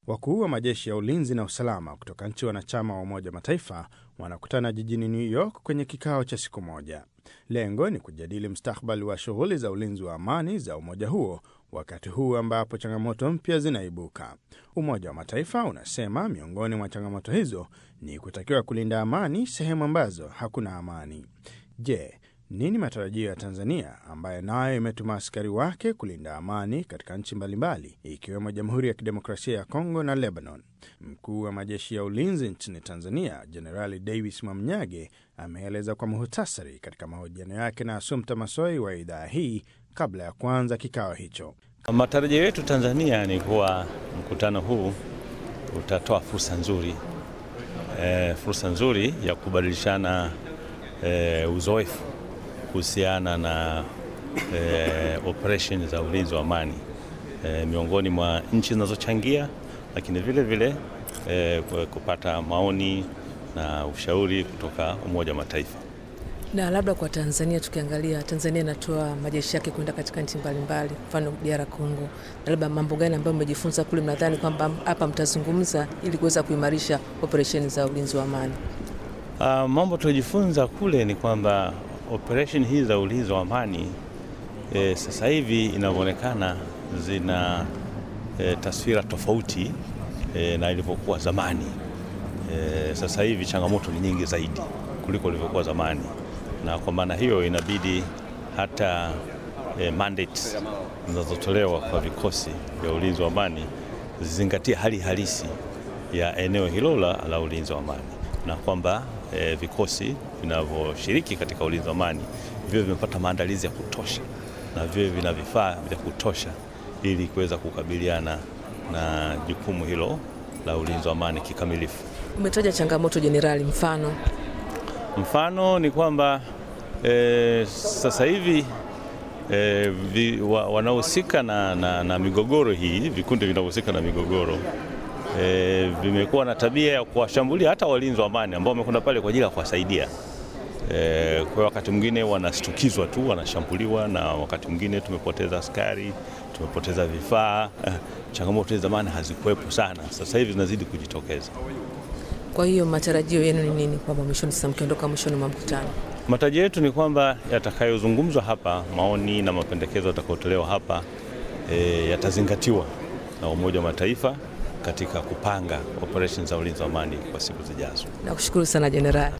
Wakuu wa majeshi ya ulinzi na usalama kutoka nchi wanachama wa Umoja wa Mataifa wanakutana jijini New York kwenye kikao cha siku moja. Lengo ni kujadili mustakabali wa shughuli za ulinzi wa amani za umoja huo, wakati huu ambapo changamoto mpya zinaibuka. Umoja wa Mataifa unasema miongoni mwa changamoto hizo ni kutakiwa kulinda amani sehemu ambazo hakuna amani. Je, nini matarajio ya Tanzania ambayo nayo imetuma askari wake kulinda amani katika nchi mbalimbali ikiwemo Jamhuri ya Kidemokrasia ya Kongo na Lebanon? Mkuu wa majeshi ya ulinzi nchini Tanzania Jenerali Davis Mwamnyage ameeleza kwa muhtasari katika mahojiano yake na Asumta Masoi wa idhaa hii kabla ya kuanza kikao hicho. Matarajio yetu Tanzania ni kuwa mkutano huu utatoa fursa nzuri e, fursa nzuri ya kubadilishana e, uzoefu kuhusiana na e, operation za ulinzi wa amani e, miongoni mwa nchi zinazochangia, lakini vile vile e, kupata maoni na ushauri kutoka Umoja wa Mataifa. Na labda kwa Tanzania, tukiangalia Tanzania inatoa majeshi yake kwenda katika nchi mbalimbali, mfano DR Congo, na labda mambo gani ambayo mmejifunza kule, mnadhani kwamba hapa mtazungumza ili kuweza kuimarisha operesheni za ulinzi wa amani? Uh, mambo tuliojifunza kule ni kwamba operation hizi za ulinzi wa amani e, sasa hivi inavyoonekana zina e, taswira tofauti e, na ilivyokuwa zamani. E, sasa hivi changamoto ni nyingi zaidi kuliko ilivyokuwa zamani, na kwa maana hiyo inabidi hata e, mandates zinazotolewa kwa vikosi vya ulinzi wa amani zizingatie hali halisi ya eneo hilo la, la ulinzi wa amani na kwamba e, vikosi vinavyoshiriki katika ulinzi wa amani vio vimepata maandalizi ya kutosha na vio vina vifaa vya kutosha ili kuweza kukabiliana na jukumu hilo la ulinzi wa amani kikamilifu. Umetaja changamoto jenerali, mfano mfano ni kwamba e, sasa hivi e, vi, wa, wanaohusika na, na, na migogoro hii, vikundi vinavyohusika na migogoro E, vimekuwa na tabia ya kuwashambulia hata walinzi wa amani ambao wamekwenda pale kwa ajili ya kuwasaidia. E, kwa wakati mwingine wanashtukizwa tu, wanashambuliwa, na wakati mwingine tumepoteza askari, tumepoteza vifaa. Changamoto hizi zamani hazikuwepo sana, sasa hivi zinazidi kujitokeza. Kwa hiyo matarajio yenu ni nini, kwamba mwishoni, sasa mkiondoka mwishoni mwa mkutano? Matarajio yetu ni kwamba yatakayozungumzwa hapa, maoni na mapendekezo yatakayotolewa hapa e, yatazingatiwa na Umoja wa Mataifa katika kupanga operesheni za ulinzi wa amani kwa siku zijazo. Nakushukuru sana Jenerali.